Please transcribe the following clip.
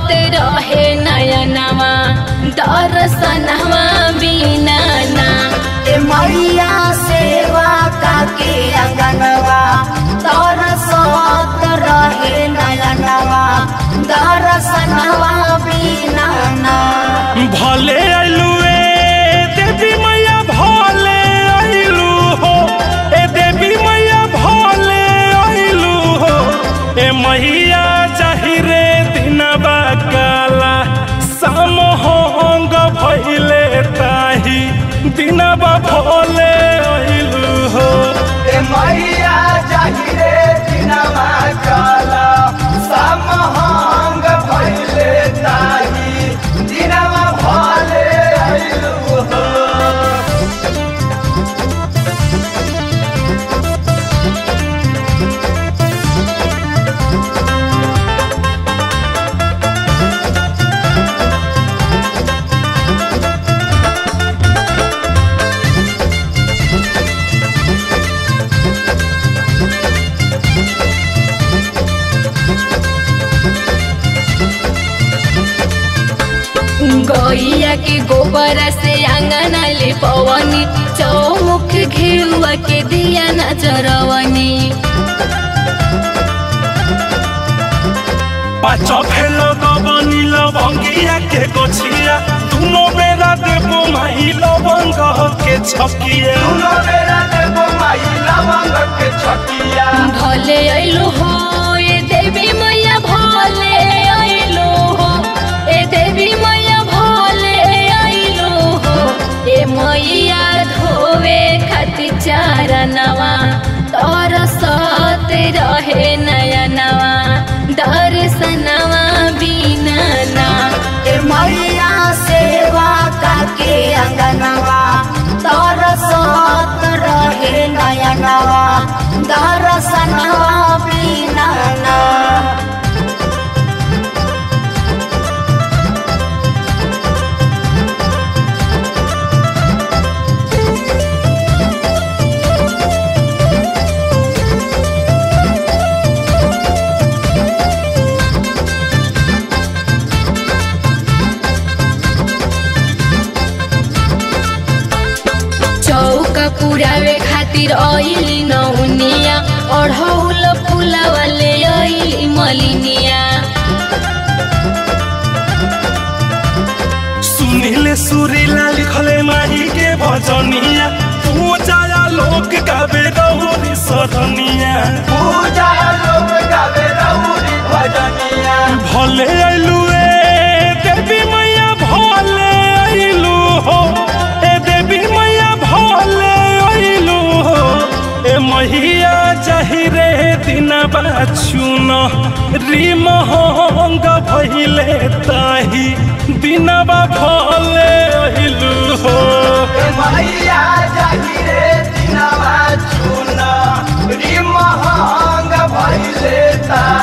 रहे नयनवा दर्शनवा बिना ना ए मैया सेवा काके अंगनवा तरसत रहे नयनवा दर्शनवा बिना ना भले आइलू ए देवी मैया भले आइलू हो ए देवी मैया भले आइलू हो ए मैया जाहिरे दिनबा काला समहोंग भइले ताही दिनबा भले आइलू हो ए मैया जाहिरे दिनमा काला समहंग भइले ताही दिनमा भले आइलु हो गैया के गोबर से अंगना ले पवनी चौमुख घेउआ के दिया नजरवनी पाँच फेल गबनी लवंगिया के गोछिया दुनो बेरा देबो माई लवंग के छकिया दुनो बेरा देबो माई लवंग के छकिया भले अइलो हो ए देवी मैया भले अइलो हो ए देवी मैया भले अइलो हो ए मैया धोवे खातिर चारनवा तोर सत रहे नयनवा दर्शनवा बिना ना ए मैया सेवा काके अंगनवा तरसत रहे नयनवा दर्शनवा बिना ना चौका पुरावे खातिर अइली नौनिया अढ़ौल फुलावाले अइली मलिनिया सुनीले सुरीला लिखले माही के भजनिया पूजा लोक गावे गौरी सरनिया पूजा लोग गावे रहुरी भजनिया भले आइलू ए देवी मैया भले आइलू हो ए देवी मैया भले आइलू हो ए मैया जाहिरे दिनबा चुन रिमहंग भइले ताही दिनबा भले आइलू हो ए मैया जाहिरे दिनमा चुन रिमहंग भइले ता